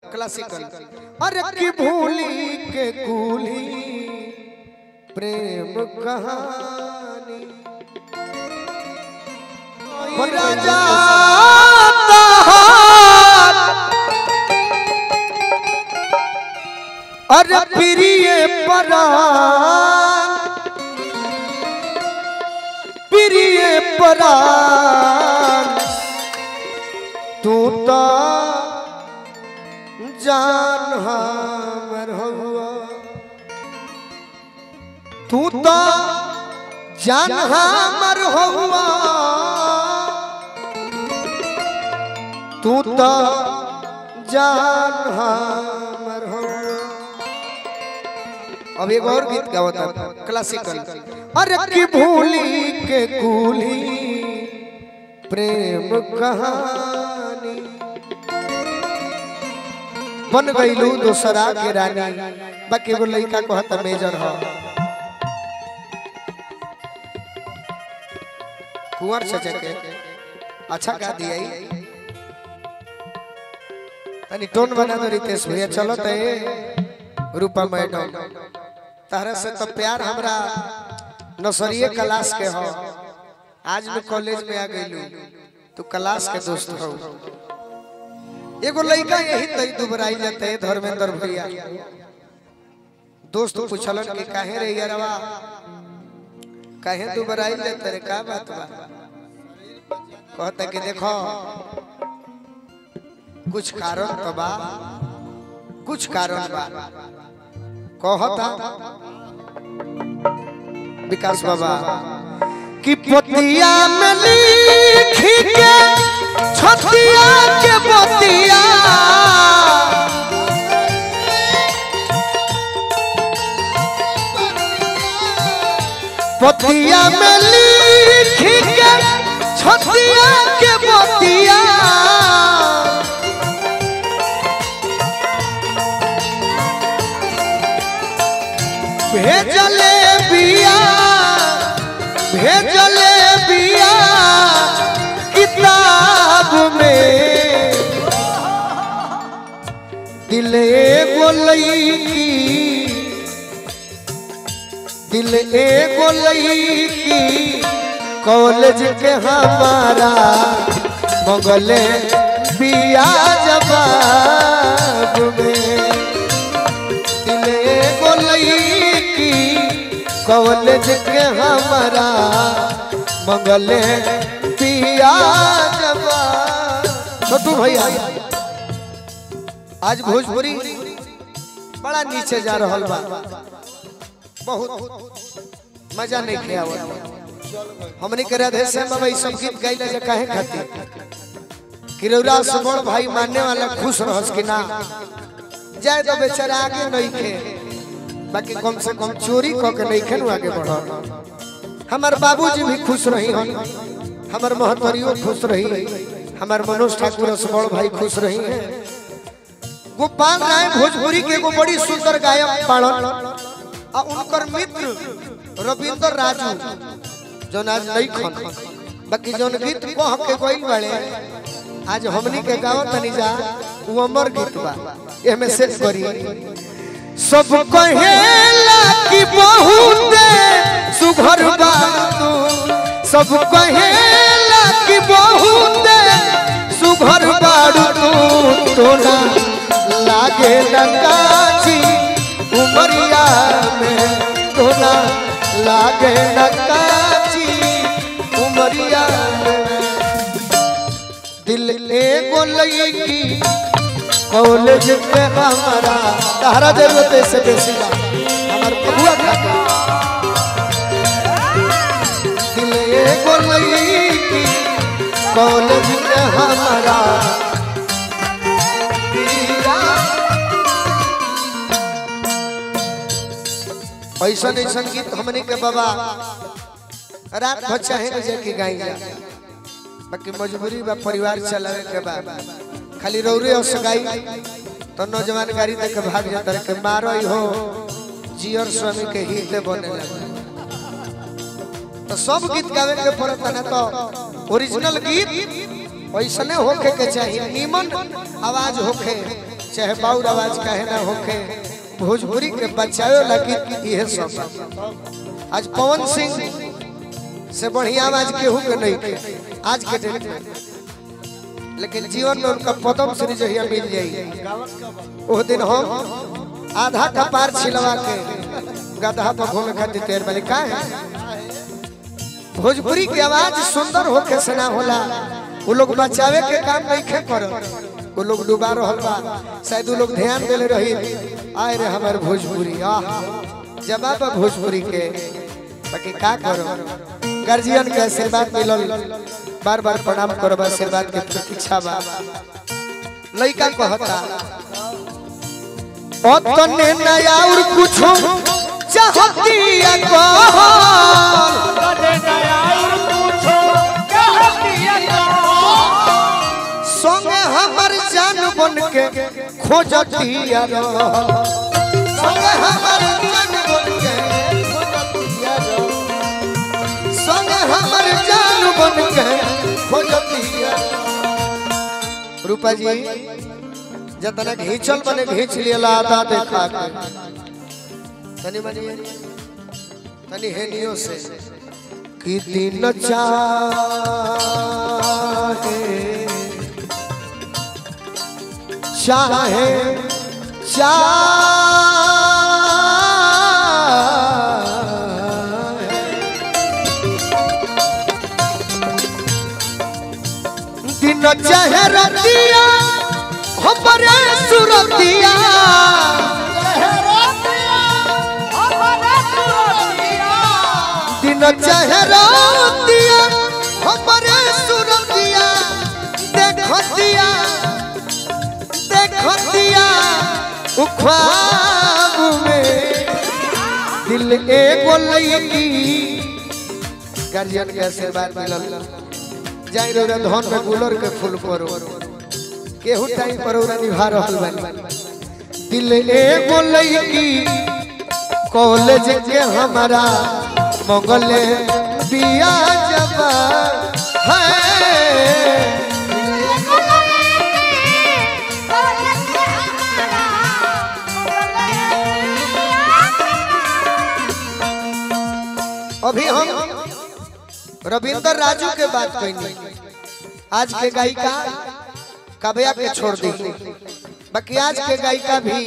Classical अरे की भूली के कूली प्रेम कहानी राजा अरे प्रिय परान प्रिय परान तू तो जान हमर हुआ तू तो जान हमर हुआ तू तो जान हमर हुआ अब एक और गीत गावता क्लासिकल अरे की भूली के कूली प्रेम कहानी बन गईलू दोसरा के रानी बाकी एगो लड़का कहता मेजर हो कुंवर सजा के अच्छा गा दिया ई। तनी टोन बना दो रितेश भैया चलो ते रूपा मैडम तारा से तो प्यार हमरा नर्सरी क्लास के हो आज मैं कॉलेज में आ गईलू तू क्लास के दोस्त हो एगो लड़का यही तई दुबराई जाते है धर्मेंद्र भैया दोस्त पूछलन कि काहे रे यारवा काहे दुबराई जाते रे का बात बा कहता कि देखो कुछ कारण तो बा कुछ कारण बा कहता विकास बाबा कि पतिया में लिख के छतिया के बतिया पतिया में लिख के छतिया के बतिया भेजले बिया भेजले बिया किताब में दिले बोलई की दिल एगो लईकी कॉलेज के हमारा मगले बिया जवाब में दिल एगो लईकी कॉलेज के हमारा मगले बिया जवाब छोटू भैया आज भोजपुरी बड़ा नीचे जा रहा बा बहुत मजा नहीं किया हमने के राधे श्याम बाबा ई सब गीत गाइला जे काहे खातिर किरौरा सुमन भाई मानने वाला खुश रहस कि ना जाए तो बेचारा आगे नहीं खे बाकी कम से कम चोरी क के नहीं खेनु आगे बढ़ हमार बाबूजी भी खुश रही हन हमार महतरियो खुश रही हमार मनोज ठाकुर सुमन भाई खुश रही हैं गोपाल राय भोजपुरी के एगो बड़ी सुंदर गायक पाड़न आ उनकर मित्र रविंद्र राजू जौन आज नहीं खन बाकी जौन गीत कह के गइल बाड़े आज हमनी के गाँव तनी जा उ अमर गीत बा एमे सेट करी सब कहेला कि बहुत सुघर बा तू सब कहेला कि बहुत सुघर बाड़ू तू तोरा लागे नकाची उमरिया में तोरा लागे नकाची उमरिया में दिल एगो लईकी कॉलेज में हमारा तहरा जरूरत है से बेसी बा हमार बबुआ खातिर दिल एगो लईकी कॉलेज में हमारा ऐसा नहीं संगीत हमने के बाबा रात भर चाहे न जाके गाई जा बाकी मजबूरी बा परिवार चलावे के बा खाली रौरे और सगाई तो नौजवान गाड़ी देख के भाग जाता रहे के मारो ही हो जियर स्वामी के हित बने लगे तो सब गीत गावे के पड़ता ना तो ओरिजिनल गीत ऐसने होखे के चाहिए नीमन आवाज होखे चाहे बाउर आवाज कहे ना होके भोजपुरी के बचावे लगी यह सब बा। आज पवन सिंह से बढ़िया आवाज केहू के नहीं के आज के डेट में लेकिन जीवन में उनका पदम श्री जहिया मिल जाई वो दिन हम आधा का पार छिलवा के गधा पर घूमे खातिर तैयार बनी का है भोजपुरी की आवाज सुंदर होके से ना होला वो लोग बचावे के काम नहीं खे करो वो लोग डुबा रहल बा शायद वो लोग ध्यान देले रही आए रे हमार भोजपुरी आह जवाब बा भोजपुरी के बाकी का करो गार्जियन के आशीर्वाद मिलल बार बार प्रणाम करो आशीर्वाद के प्रतीक्षा बा लइका कहता ओ तने नया और कुछो चाहती है कहल संगे हमर जान बन के खोजतिया रहल संगे हमर जान बन के खोजतिया रहल संगे हमर जान बन के खोजतिया रूपा जी जतना घींचल बने घींच लियला आधा देखा के तनी मनी तनी हेनियो से कि दिन चाहे चाहे चाहे दिन चाहे रतिया हमरे सुरतिया दिन चाहे रतिया हमरे सुरतिया देखतिया देखतिया उख्वाब में दिल एगो लईकी गार्जियन के आशीर्वाद मिलल जाई रो रे धन में गुलर के फूल परो केहू टाइम पर ओरा निभा रहल बानी दिल एगो लईकी कॉलेज के हमारा मंगले बिया जबा है अभी हम रविंद्र राजू के बात कही आज के गायिका कबिया के छोड़ दी बाकी आज के गायिका भी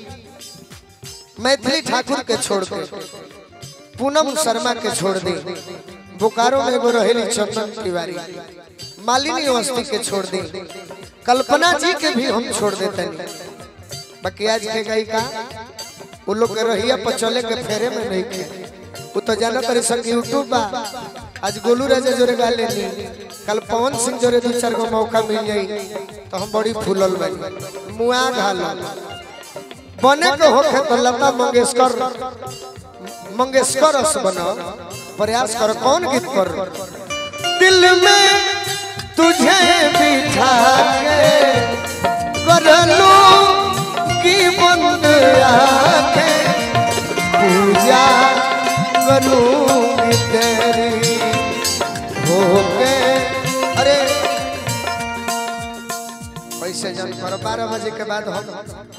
मैथिली ठाकुर के छोड़ के पूनम शर्मा के छोड़ दी बोकारो में एगो रहेली चंदन तिवारी मालिनी अवस्थी के छोड़ दी कल्पना जी के भी हम छोड़ देते हैं बाकी आज के गायिका वो लोग के रहिया पर चले के फेरे में नहीं के वो तो जाना तरी सब यूट्यूब बा आज गोलू राजा जोरे गा लेनी कल पवन सिंह जोरे दो चार गो मौका मिल जाई तो हम बड़ी फूलल बानी मुआ घाल बने को होखे तो लता मंगेशकर मंगेशकर अस बनो प्रयास करो कौन गीत कर दिल में तुझे बिठा के कर लो की बंद आके पूजा करूंगी तेरी होके अरे पैसे जन पर बारह बजे के बाद हम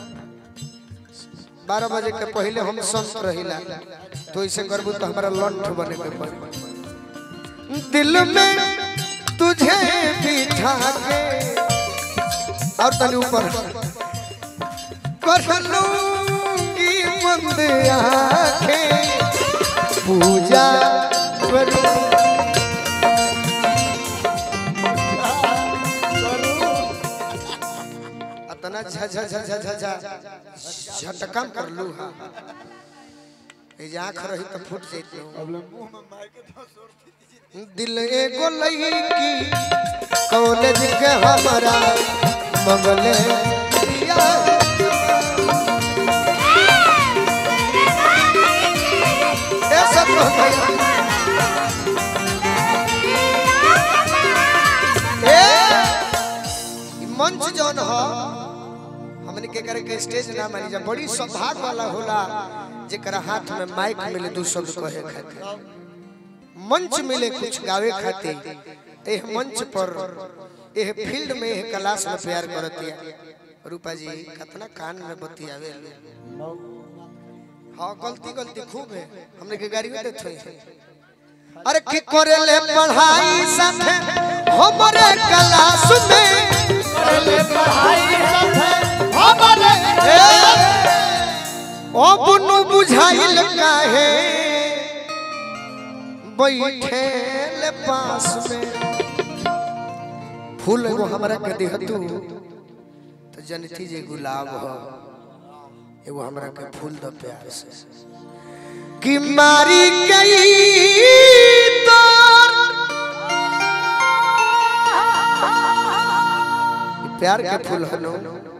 बारह बजे के पहले हम संत रहिला तो ऐसे करबू तो हमारा लंठ बने के पड़ी दिल में तुझे बिठा के और तनी ऊपर कर लूंगी बंद आंखें पूजा करूं अतना झा झा झा झा झा झा झटकम कर लू हा ए जे आंख रही तो फूट जैते दिल एगो लईकी कॉलेज के हमारा मंगले दिया ए सब तो भैया ए ई मंच जौन ह हमने के करे के स्टेज ना मानी जा बड़ी सौभाग्य वाला होला जेकरा हाथ में माइक मिले दू शब्द कहे खातिर मंच मिले कुछ गावे खातिर एह मंच पर एह फील्ड में एह क्लास में प्यार करतिया रूपा जी कितना कान में बतियावे हाँ गलती गलती खूब है हमने के गाड़ी में देते अरे की करे ले पढ़ाई साथे हमरे क्लास में ओ बुनु बुझाइल काहे बैठे ले पास में फूल एगो हमरा के देहतू तो जनती जे गुलाब हो एगो हमरा के फूल दो प्यार से कि मारी गई तोर प्यार के फूल हनो